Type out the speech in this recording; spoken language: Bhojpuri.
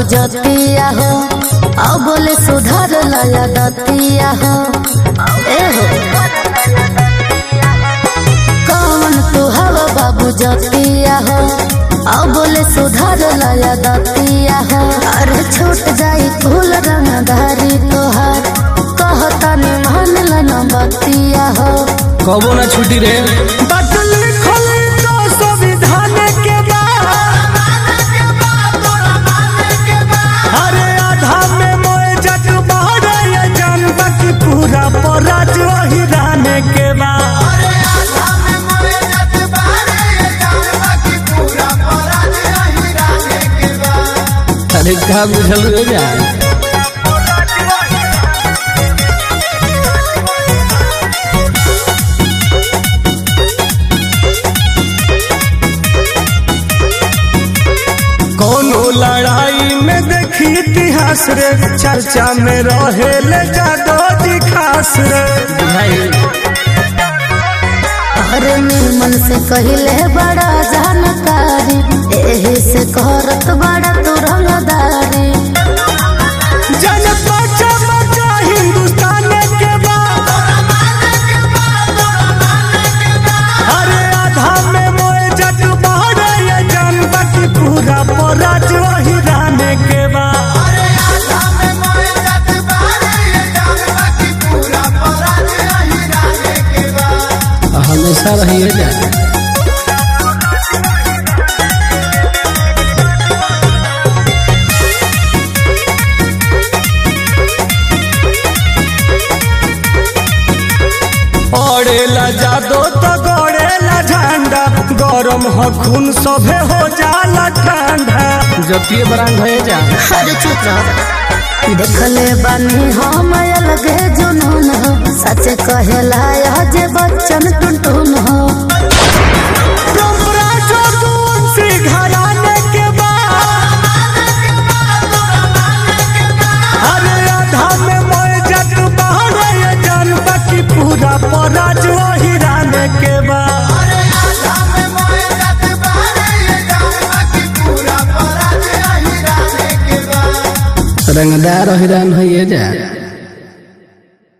जतिया हो अब बोले सुधर लया दतिया हो ए हो कौन तू हवा बाबू जतिया हो अब बोले सुधर लया दतिया हो अरे छूट जाई फूल रंगधारी तोहार कहता ने मान लन बतिया हो कबो ना छुट्टी रे बात लिखल तो संविधान के बा अरे आधा में मोए जग बहरे ये जानबा की पूरा पराज वही रहने के बा अरे का बुझल रे जा कोनो लड़ाई में देखी इतिहास रे चर्चा में रहे ले जादो जी खास रे बुझाई अरे निर्मल से कहले बड़ा जानकारी एही से करत बड़ा तू रंगदारी जन बचा बचा हिंदुस्तान के बा अरे आधा में मोए जग बहरे ये जानबा की पूरा पराज वही रहने के बा हमेशा रही जा पड़ेला जादो तो गड़ेला झंडा गरम हो खून सभे हो जाला ठंडा जतिये बरांग है जा अरे चुप रह देखले बानी हम अलगे जुनून हो सच कहेला यह जे बच्चन टुनटुन हो डोमरा जो तुलसी घराने के बा अरे आधा में मोए जग बहरे ये जानबा की पूरा पराज वही रहने के बा रंगदार हिरान है जा